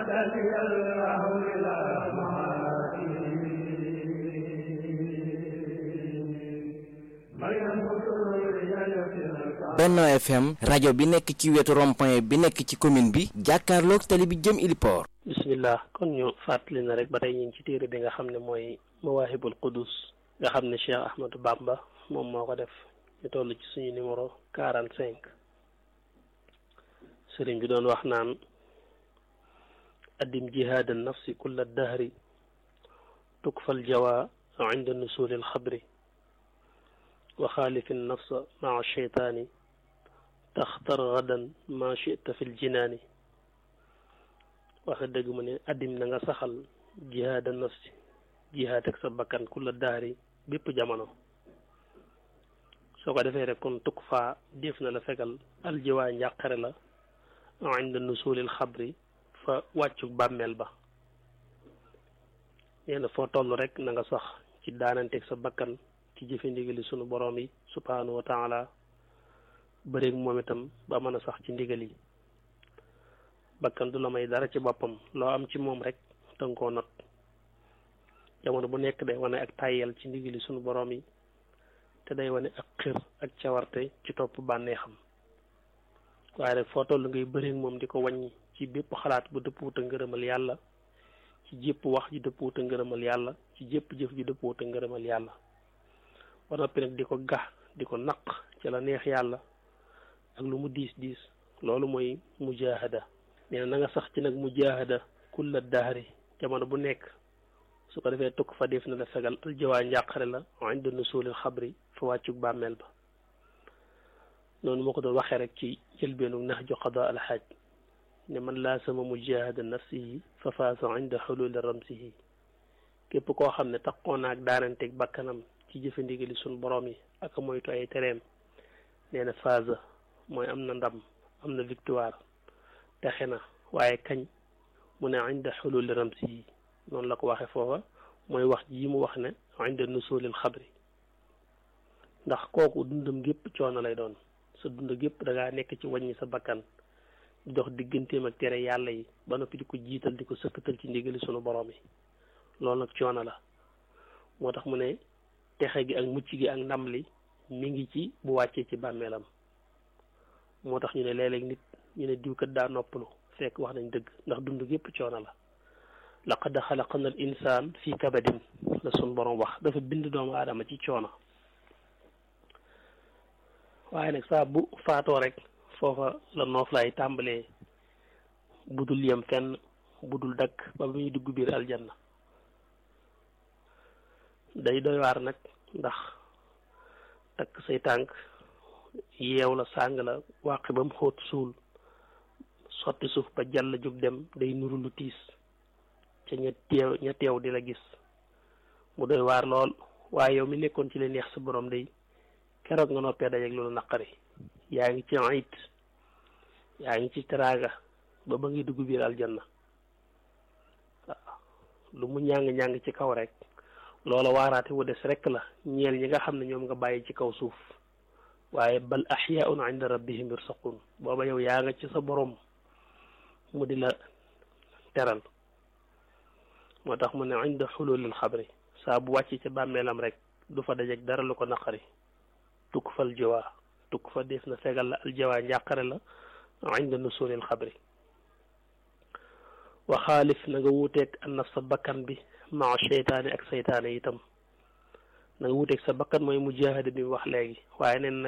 Benno FM rajo bi nekk ci wetu rond-point bi nekk ci commune bi jàkkaarloog tali bi jëm Iliport. bismillah kon ñu fàttali na rek ba tey ñu ngi ci téere bi nga xam ne mooy Mawahibul Qudus nga xam ne Cheikh Ahmadou Bamba moom moo ko def ñu toll ci suñu numéro quarante cinq sëriñ bi doon wax naan addim jihaada nafsi kulla dahri tukfal jawa inda nusuli alxabri wa xaalifi nafsa maa cheytaani taxtar gadan ma chita fi ljinaani waxe dëgg mu ne addim na nga saxal jihaada nafsi jihaad ak sa bakkan kulla dahri bépp jamono soo ko defee rek kon tukk faa def na la fegal aljiwaa njàqare la inda nusulil xabri fa wàccu bàmmeel ba nee na foo toll rek na nga sax ci daananteeg sa bakkan ci jëfe ndigali sunu boroom yi subhaanahu wa taala bëreeg moom itam ba mën a sax ci ndigal yi bakkan du la may dara ci boppam loo am ci moom rek danga koo not jamono bu nekk day wane ak tàyyel ci ndigali sunu boroom yi te day wane ak xër ak cawarte ci topp bànneexam waaye rek foo toll ngay bëreeg moom di ko wàññi ci bépp xalaat bu dëppwut a ngërëmal yàlla ci jépp wax ji dëppwut a ngërëmal yàlla ci jépp jëf ji dëppwut a ngërëmal yàlla ba noppi nag di ko gax di ko naq ci la neex yàlla ak lu mu diis diis loolu mooy mujahada nee na na nga sax ci nag mujahada kulla dahri jamono bu nekk su ko defee tukk fa def na la fegal aljawaa njàqare la inda nusulil xabri fa wàccug bàmmeel ba noonu moo ko doon waxee rek ci jëlbeenu nahju qada alxaaj ne man laa sama mujahada nafsihi fa faasa inda xululi ramsihi képp koo xam ne taxoo naag daananteeg bakkanam ci jëfe ndigali suñ borom yi ak moytu ay tereem nee na phase mooy am na ndam am na victoire texe na waaye kañ mu ne inda xululi ramsi yi noonu la ko waxe foofa mooy wax ji mu wax ne inda nusulil xabri ndax kooku dundam gépp coono lay doon sa dund gépp da ngaa nekk ci wàññi sa bakkan di dox digganteem ak tere yàlla yi ba noppi di ko jiital di ko sëkkatal ci ndigali sunu borom yi loolu nag coono la moo tax mu ne texe gi ak mucc gi ak ndam li mi ngi ci bu wàccee ci bàmmeelam moo tax ñu ne léeg-léeg nit ñu ne diwkat daa noppalu fekk wax nañ dëgg ndax dund gépp coono la laqad xalaqna al insaan fii kabadin la sun borom wax dafa bind doomu aadama ci coono waaye nag saa bu faatoo rek foofa la noof laay tàmbalee budul yem fenn budul dakk ba muy dugg biir aljanna day doy waar nag ndax takk say tànk yeew la sàng la wàqi ba mu xóot suul sotti suuf ba jàll jóg dem day nuru lu tiis ca ña teew ña teew di la gis mu doy waar lool waaye yow mi nekkoon ci la neex sa borom day keroog nga noppee dajeeg loolu naqari yaa ngi ci ayit yaa ngi ci teraaga ba ba ngi dugg biir aljanna waaw lu mu ñàng-ñàng ci kaw rek loola waaraate wu des rek la ñeel ñi nga xam ne ñoom nga bàyyi ci kaw suuf waaye bal axyaun inda rabbihim yursaqun booba yow yaa nga ci sa borom mu di la teral moo tax mu ne inda xululil xabri saa bu wàcc ca bàmmeelam rek du fa dajeg dara lu ko naqari tukk fal jiwaa tukk fa def na fegal la aljawaa njàqare la inda nusulil xabri wa xaalif na nga wuuteeg an naf sa bakkan bi maa seytaane ak seytaane itam na nga wuuteeg sa bakkan mooy mujahada bi wax léegi waaye neen